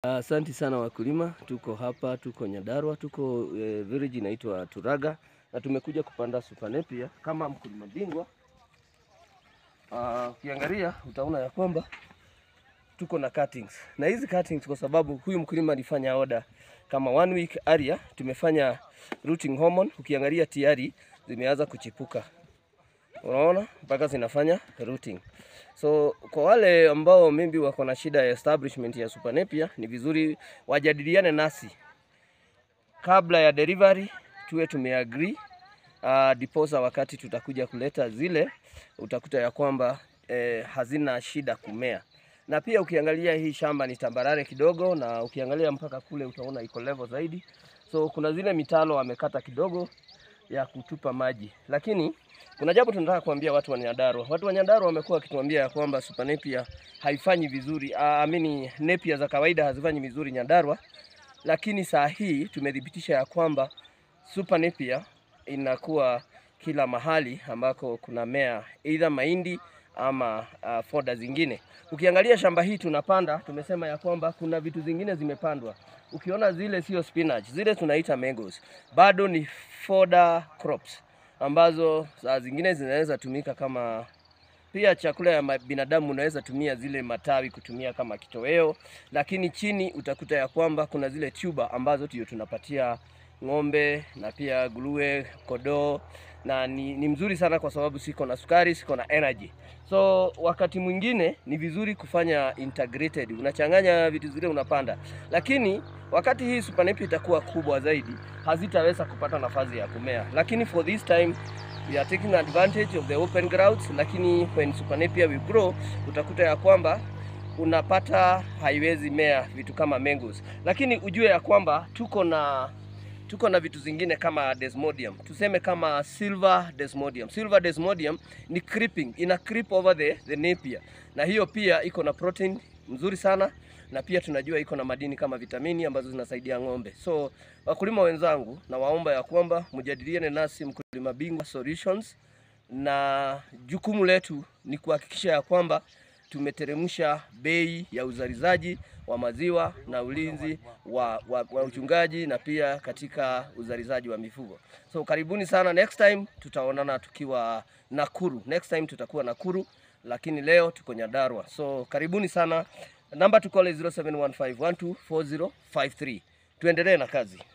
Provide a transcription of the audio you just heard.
Asanti sana wakulima, tuko hapa, tuko Nyandarua, tuko eh, village inaitwa Turaga na tumekuja kupanda Super Napier kama mkulima bingwa. Ah, Ukiangalia utaona ya kwamba tuko na cuttings na hizi cuttings, kwa sababu huyu mkulima alifanya order kama one week area, tumefanya rooting hormone. Ukiangalia tayari zimeanza kuchipuka, unaona mpaka zinafanya rooting. So kwa wale ambao maybe wako na shida ya establishment ya Super Napier, ni vizuri wajadiliane nasi kabla ya delivery, tuwe tumeagree uh, diposa wakati tutakuja kuleta zile, utakuta ya kwamba eh, hazina shida kumea. Na pia ukiangalia hii shamba ni tambarare kidogo, na ukiangalia mpaka kule utaona iko level zaidi, so kuna zile mitalo wamekata kidogo ya kutupa maji, lakini kuna jambo tunataka kuambia watu wa Nyandarua. Watu wa Nyandarua wamekuwa wakituambia ya kwamba Super Napier haifanyi vizuri, ah, amini Napier za kawaida hazifanyi vizuri Nyandarua, lakini saa hii tumethibitisha ya kwamba Super Napier inakuwa kila mahali ambako kuna mea either mahindi ama uh, foda zingine. Ukiangalia shamba hii tunapanda, tumesema ya kwamba kuna vitu zingine zimepandwa. Ukiona zile sio spinach, zile tunaita mangoes, bado ni foda crops ambazo saa zingine zinaweza tumika kama pia chakula ya ma- binadamu. Unaweza tumia zile matawi kutumia kama kitoweo, lakini chini utakuta ya kwamba kuna zile tuber ambazo ndio tunapatia ng'ombe na pia nguruwe, kodoo na ni, ni mzuri sana kwa sababu siko na sukari, siko na energy. So wakati mwingine ni vizuri kufanya integrated, unachanganya vitu zile unapanda, lakini wakati hii Super Napier itakuwa kubwa zaidi, hazitaweza kupata nafasi ya kumea, lakini for this time we are taking advantage of the open grounds, lakini when Super Napier will grow utakuta ya kwamba unapata haiwezi mea vitu kama mangoes, lakini ujue ya kwamba tuko na tuko na vitu zingine kama desmodium, tuseme kama silver desmodium. Silver desmodium ni creeping, ina creep over the, the napier, na hiyo pia iko na protein mzuri sana, na pia tunajua iko na madini kama vitamini ambazo zinasaidia ng'ombe. So wakulima wenzangu, na waomba ya kwamba mjadiliane nasi Mkulima Bingwa Solutions, na jukumu letu ni kuhakikisha ya kwamba tumeteremsha bei ya uzalishaji wa maziwa na ulinzi wa, wa, wa uchungaji na pia katika uzalishaji wa mifugo. So karibuni sana, next time tutaonana tukiwa Nakuru. Next time tutakuwa Nakuru, lakini leo tuko Nyandarua. So karibuni sana, namba tukole 0715124053. Tuendelee na kazi.